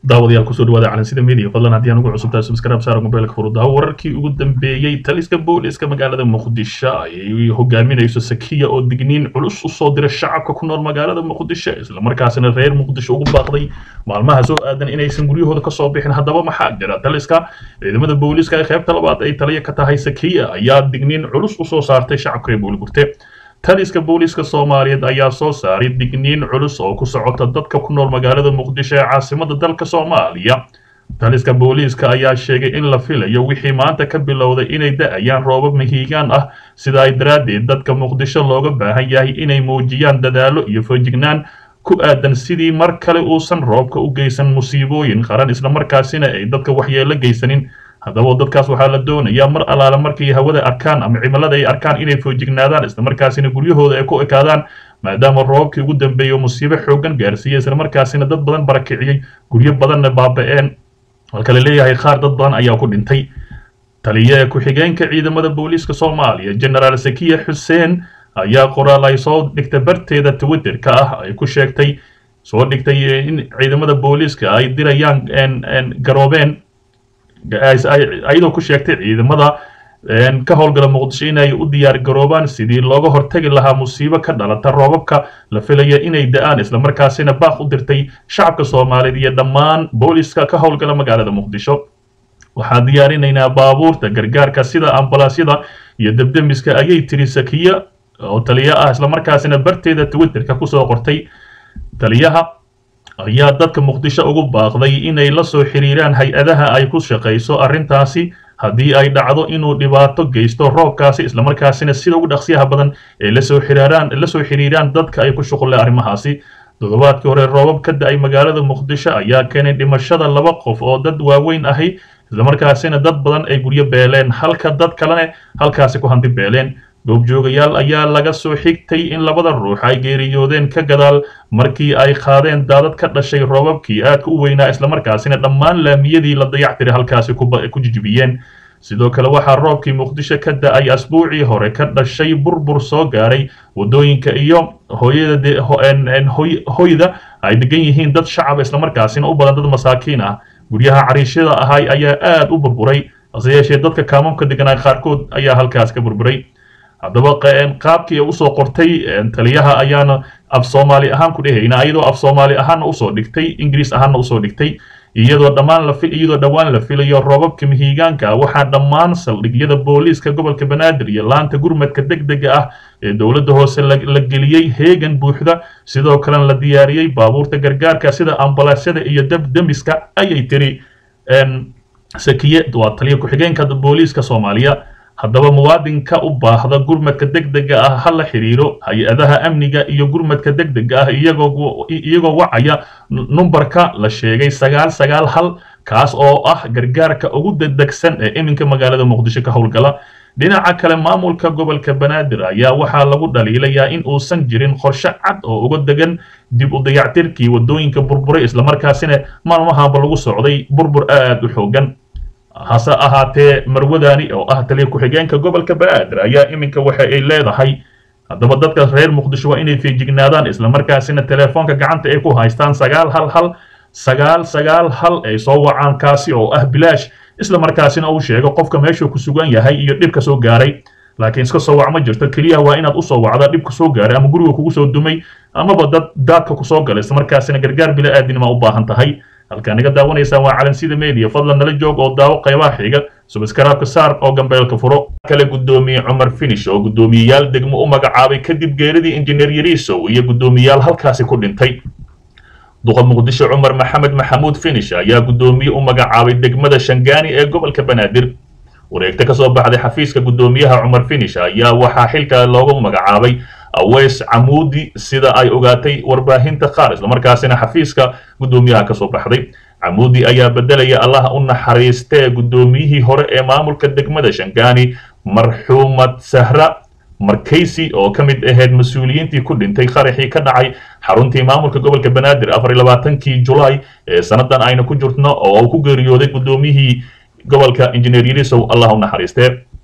daawadayaal kusoo dhawaada calansida media fadlan haddii aan ugu cusubtahay subscribe saara mobilka furudaawo wararkii ugu dambeeyey taliska booliska magaalada muqdisho ayay hogaaminayso sakiya oo digniin culus usoo dira shacabka ku nool magaalada muqdisho islamarkaasina reer muqdisho ugu baaqday maalmaha soo aadan inaysan guryahooda kasoo bixin haddaba maxaa jira taliska ciidamada booliska ee qaybta labaad ay taliya ka tahay sakiya ayaa digniin culus usoo saartay shacabka reer booliburte taliska booliiska soomaaliyeed ayaa soo saaray digniin culus oo ku socota dadka ku nool magaalada muqdisho ee caasimada dalka soomaaliya taliska booliiska ayaa sheegay in la filayo wixii maanta ka bilowday inay da-ayaan roobab mahiigaan ah sidaa daraaddeed dadka muqdisho looga baahan yahay inay muujiyaan dadaalo iyo feejignaan ku aadan sidii mar kale uusan roobka u geysan musiibooyin qaran islamarkaasina ay dadka waxyeelo geysanin haddaba dadkaas waxaa la doonayaa mar allaala markay hawada arkaan ama cimilada ay arkaan inay foojignaadaan islamarkaasina guryahooda ay ku ekaadaan maadaama roobkii ugu dambeeya musiibo xoogan gaarsiiyey islamarkaasina dad badan barakiciyey guryo badanna baaba-een halka la leeyahay qaar dad badan ayaa ku dhintay taliye ku-xigeenka ciidamada booliiska soomaaliya genaraal sakiya xuseen ayaa qoraal ay soo dhigtay barteeda twitterka ah ay ku sheegtay soo dhigtay in ciidamada booliiska ay dirayaan garoobeen ayadoo ku sheegtay ciidamada ka howlgala muqdisho inay u diyaar garoobaan sidii looga hortagi lahaa musiibo ka dhalata roobabka la filaya inay da-aan islamarkaasina baaq u dirtay shacabka soomaaliyeed iyo dhammaan booliska ka howlgala magaalada muqdisho waxaan diyaarinaynaa baabuurta gargaarka sida ambalaasyada iyo debdemiska ayay tiri sakiya oo taliya ah islamarkaasina barteeda twitterka kusoo qortay taliyaha ayaa dadka muqdisho ugu baaqday inay la soo xiriiraan hay-adaha ay ku shaqayso arrintaasi haddii ay dhacdo inuu dhibaato geysto roobkaasi islamarkaasina sida ugu dhaqsiyaha badan ee lasoo xiriiraan la soo xiriiraan dadka ay ku shuqulle arrimahaasi toddobaadkii hore roobab ka da-ay magaalada muqdisho ayaa keenay dhimashada laba qof oo dad waaweyn ahi islamarkaasina dad badan ay guryo beeleen halka dad kalena halkaasi ku hanti beeleen goobjoogayaal ayaa laga soo xigtay in labada ruux ay geeriyoodeen ka gadaal markii ay qaadeen daadad ka dhashay roobabkii aadka u weynaa islamarkaasina dhammaan laamiyadii la dayactiri halkaasi ku jijibiyeen sidoo kale waxaa roobkii muqdisho ka da-ay asbuucii hore ka dhashay burbur soo gaaray waddooyinka iyo hoyda ay degan yihiin dad shacab islamarkaasina u badan dad masaakiin ah guryaha cariishyada ahay ayaa aad u burburay hase yeeshee dadka kaamamka deganaa qaarkood ayaa halkaas ka burburay haddaba qaabkii usoo qortay taliyaha ayaana af soomaali ahaan ku dhehayna iyadoo af soomaali ahaanna usoo dhigtay ingiriis ahaanna usoo dhigtay iyadoo dhammaan la iyadoo dhowaan la filayo roobabka mihiigaanka waxaa dhammaan saldhigyada booliiska gobolka banaadir iyo laanta gurmadka deg dega ah ee dowladda hoose la geliyey heegan buuxda sidoo kalena la diyaariyey baabuurta gargaarka sida ambalaasyada iyo debdemiska ayay tiri sakiye waa taliya ku-xigeenka booliiska soomaaliya haddaba muwaadinka u baahda gurmadka deg dega ah ha la xiriiro hay-adaha amniga iyo gurmadka deg dega ah iyagoo wacaya numbarka la sheegay sagaal sagaal hal kaas oo ah gargaarka ugu dedegsan ee iminka magaalada muqdisho ka howlgala dhinaca kale maamulka gobolka banaadir ayaa waxaa lagu dhaliilayaa in uusan jirin qorshe cad oo uga degan dib u dayactirkii waddooyinka burburay islamarkaasina maalmahaanba lagu socday burbur aad u xoogan hase ahaatee marwadani oo ah taliya ku-xigeenka gobolka banaadir ayaa iminka waxa ay leedahay haddaba dadka reer muqdisho waa inay feejignaadaan islamarkaasina telefoonka gacanta ay ku haystaan sagaal hal hal sagaal sagaal hal ay soo wacaan kaasi oo ah bilaash islamarkaasina uu sheego qofka meeshuu ku sugan yahay iyo dhibka soo gaaray laakiin iska soo wac ma jirto keliya waa inaad usoo wacda dhibka soo gaaray ama guriga kugu soo dumay amaba dad daadka kusoo galay islamarkaasina gargaar bila aadinima u baahan tahay halkaan naga daawanaysaan waa calansida media fadlan nala joog oo daawo qaybaha xiga subskaraabka saar oo gambeelka furo kale guddoomiye cumar finish oo guddoomiyeyaal degmo u magacaabay kadib geeridii injineer yariisow iyo guddoomiyeyaal halkaasi ku dhintay duqa muqdisho cumar maxamed maxamuud finish ayaa guddoomiye u magacaabay degmada shangaani ee gobolka banaadir wareegta ka soo baxday xafiiska guddoomiyaha cumar finish ayaa waxaa xilka loogu magacaabay aweys camuudi sida ay ogaatay warbaahinta qaar islamarkaasina xafiiska guddoomiyaha kasoo baxday camuudi ayaa bedelaya allaha u naxariistee guddoomiyihii hore ee maamulka degmada shangaani marxuumad sahra markaysi oo ka mid ahayd mas-uuliyiintii ku dhintay qaraxii ka dhacay xaruntii maamulka gobolka banaadir afar iyo labaatankii julaay ee sanadan ayna ku jirtno oo uu ku geeriyooday guddoomiyihii gobolka injineer yarisow allah u naxariistee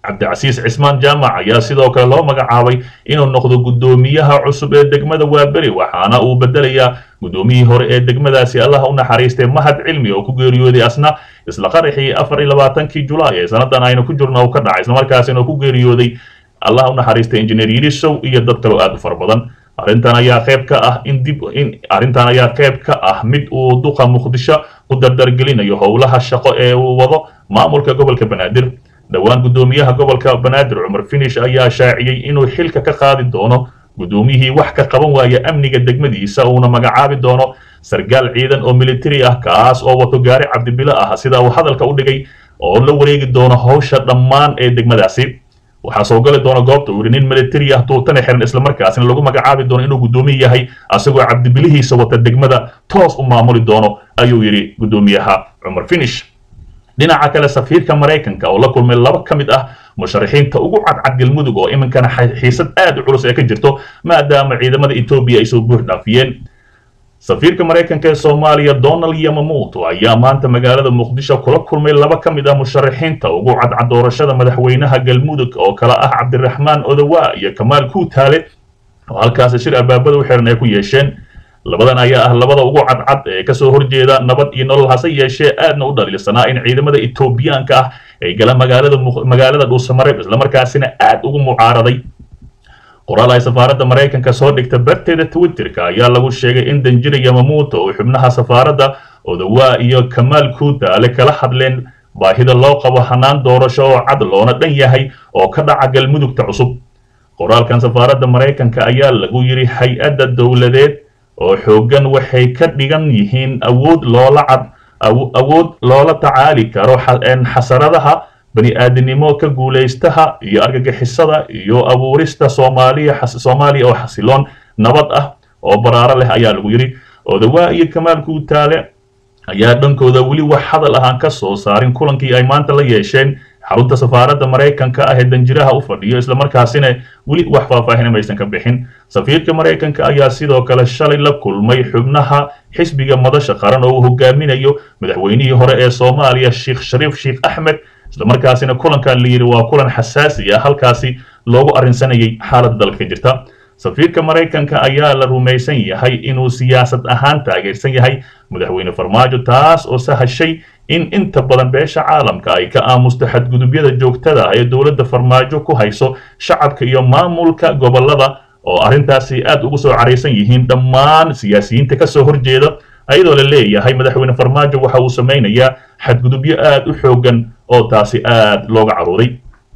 cabdicasiis cismaan jaamac ayaa sidoo kale loo magacaabay inuu noqdo guddoomiyaha cusub ee degmada waaberi waxaana uu bedelayaa guddoomiyihii hore ee degmadaasi allaha u naxariistay mahad cilmi oo ku geeriyooday asna isla qaraxii afar iyo labaatankii julaay ee sannadan aynu ku jirno uu ka dhacay islamarkaasina uu ku geeriyooday allaha u naxariistay injineer yidhisow iyo dad kaloo aad u fara badan arrintan ayaa qayb ka ah in dib in arrintan ayaa qayb ka ah mid uu duqa muqdisho ku dardargelinayo howlaha shaqo ee uu wado maamulka gobolka banaadir dhowaan guddoomiyaha gobolka banaadir cumar finish ayaa shaaciyey inuu xilka ka qaadi doono guddoomiyihii wax ka qaban waaya amniga degmadiisa uuna magacaabi doono sargaal ciidan oo militari ah kaas oo wato gaari cabdibilo ah sida uu hadalka u dhigay oo la wareegi doono howsha dhammaan ee degmadaasi waxaa soo gali doona goobta uu yidhi nin militari ah tuutana xiran islamarkaasina lagu magacaabi doono inuu guddoomiye yahay asagoo cabdibilihiisa wata degmada toos u maamuli doono ayuu yidhi guddoomiyaha cumar finish dhinaca kale safiirka maraykanka oo la kulmay laba ka mid ah musharaxiinta ugu cadcad galmudug oo iminkana xiisad aad u culus ee ka jirto maadaama ciidamada etoobiya ay soo buux dhaafiyeen safiirka maraykanka ee soomaaliya donald yamamuuto ayaa maanta magaalada muqdisho kula kulmay laba ka mid ah musharaxiinta ugu cadcad doorashada madaxweynaha galmudug oo kala ah cabdiraxmaan odawa iyo kamaal kuutaale oo halkaasi shir albaabada u xiran ay ku yeesheen labadan ayaa ah labada ugu cadcad ee kasoo horjeeda nabad iyo nolol hase yeeshee aadna u dhaliilsanaa in ciidamada etoobiyaanka ah ay galaan magaalada magaalada dhuusamareeb islamarkaasina aad ugu mucaaraday qoraal ay safaaradda maraykanka soo dhigta barteeda twitterka ayaa lagu sheegay in danjira yamamuuto oo xubnaha safaaradda odawaa iyo kamaal kuutaale kala hadleen baahida loo qabo hanaan doorasho oo cad loona dhan yahay oo ka dhaca galmudugta cusub qoraalkan safaaradda maraykanka ayaa lagu yidhi hay-adda dowladeed oo xooggan waxay ka dhigan yihiin awood loola cad awood loola tacaali karo xasaradaha bani aadinimo ka guulaystaha iyo argagixisada iyo abuurista soomaaliya soomaaliya oo xasiloon nabad ah oo baraaro leh ayaa lagu yidhi odawaa iyo kamaal kuutaale ayaa dhankooda weli wax hadal ahaan ka soo saarin kulankii ay maanta la yeesheen xarunta safaaradda maraykanka ah ee danjiraha u fadhiyo islamarkaasina weli wax faahfaahin maysan ka bixin safiirka maraykanka ayaa sidoo kale shalay la kulmay xubnaha xisbiga madasha qaran oo uu hogaaminayo madaxweynihii hore ee soomaaliya sheekh shariif sheekh axmed islamarkaasina kulankan la yidhi waa kulan xasaasi ah halkaasi loogu arrinsanayay xaaladda dalka ka jirta safiirka maraykanka ayaa la rumaysan yahay inuu siyaasad ahaan taageersan yahay madaxweyne farmaajo taas oo sahashay in inta badan beesha caalamka ay ka aamusto xadgudubyada joogtada ah ee dowladda farmaajo ku hayso shacabka iyo maamulka gobollada oo arrintaasi aad ugu soo caraysan yihiin dhammaan siyaasiyiinta kasoo horjeeda ayadoo la leeyahay madaxweyne farmaajo waxa uu samaynayaa xadgudubyo aad u xooggan oo taasi aad looga caruuray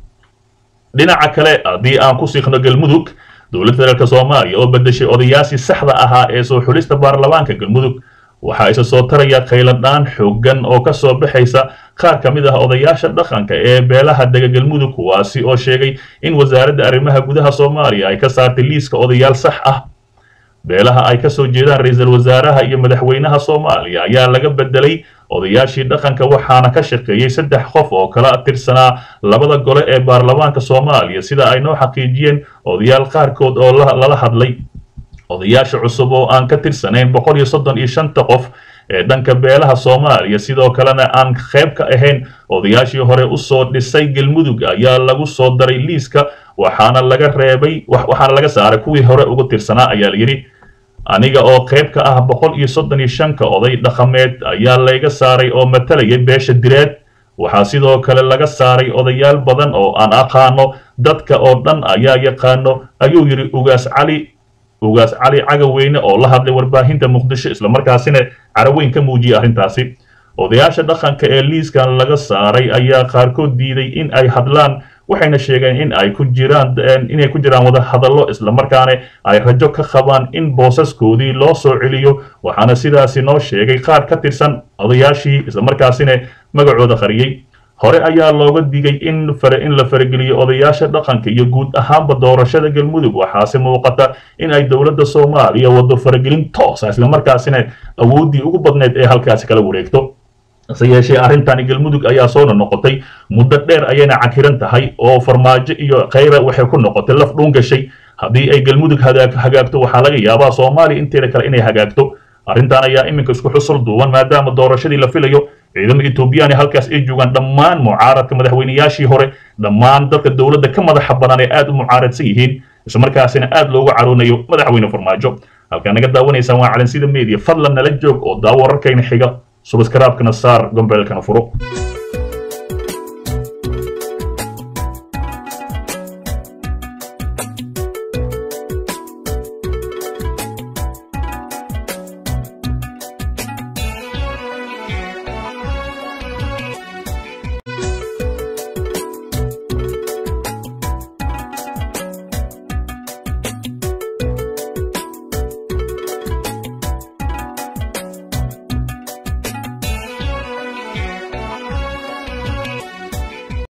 dhinaca kale haddii aan ku siikno galmudug dowladda federaalk soomaaliya oo bedeshay odayaashii saxda ahaa ee soo xulista baarlamaanka galmudug waxaa isa soo taraya khayladhaan xooggan oo ka soo baxaysa qaar ka mid ah odayaasha dhaqanka ee beelaha dega galmudug kuwaasi oo sheegay in wasaaradda arrimaha gudaha soomaaliya ay ka saartay liiska odayaal sax ah beelaha ay ka soo jeedaan ra-iisul wasaaraha iyo madaxweynaha soomaaliya ayaa laga bedelay odayaashii dhaqanka waxaana ka shaqeeyey saddex qof oo kala tirsanaa labada gole ee baarlamaanka soomaaliya sida ay noo xaqiijiyeen odayaal qaarkood oo lala hadlay odayaasha cusub oo aan ka tirsanayn boqol iyo soddon iyo shanta qof ee dhanka beelaha soomaaliya sidoo kalena aan qayb ka ahayn odayaashii hore usoo dhisay galmudug ayaa lagu soo daray liiska waxaana laga reebay waxaana laga saaray kuwii hore ugu tirsanaa ayaa layidhi aniga oo qayb ka ah boqol iyo soddon iyo shanka oday dhaqameed ayaa layga saaray oo matalayay beesha direed waxaa sidoo kale laga saaray odayaal badan oo aan aqaano dadka oo dhan ayaa yaqaano ayuu yidhi ugaas cali ugaas cali cagaweyne oo la hadlay warbaahinta muqdisho islamarkaasina caraweyn ka muujiyay arrintaasi odayaasha dhaqanka ee liiskan laga saaray ayaa qaarkood diiday in ay hadlaan waxayna sheegeen in ay ku jiraan inay ku jiraan wada hadallo islamarkaana ay rajo ka qabaan in boosaskoodii loo soo celiyo waxaana sidaasi noo sheegay qaar ka tirsan odayaashii islamarkaasina magacooda qariyey hore ayaa looga digay in in la farageliyo odayaasha dhaqanka iyo guud ahaanba doorashada galmudug waxaase muuqata in ay dowladda soomaaliya wado faragelin toosa islamarkaasina awooddii ugu badneyd ee halkaasi kala wareegto hase yeeshee arrintani galmudug ayaa soona noqotay muddo dheer ayayna cakiran tahay oo farmaajo iyo khayra waxay ku noqotay laf dhuun gashay haddii ay galmudug hagaagto waxaa laga yaabaa soomaaliya inteeda kale inay hagaagto arrintan ayaa iminka isku xusul duuban maadaama doorashadii la filayo ciidamo etoobiyaan halkaas ay joogaan dhammaan mucaaradka madaxweynayaashii hore dhammaan dadka dowladda ka madaxa badan ee aad u mucaaradsan yihiin islamarkaasina aad loogu caroonayo madaxweyne farmaajo halkaa naga daawanaysaan waa calansida media fadlan nala joog oo daawo wararkayna xiga subaskraabkana saar gombeelkana furo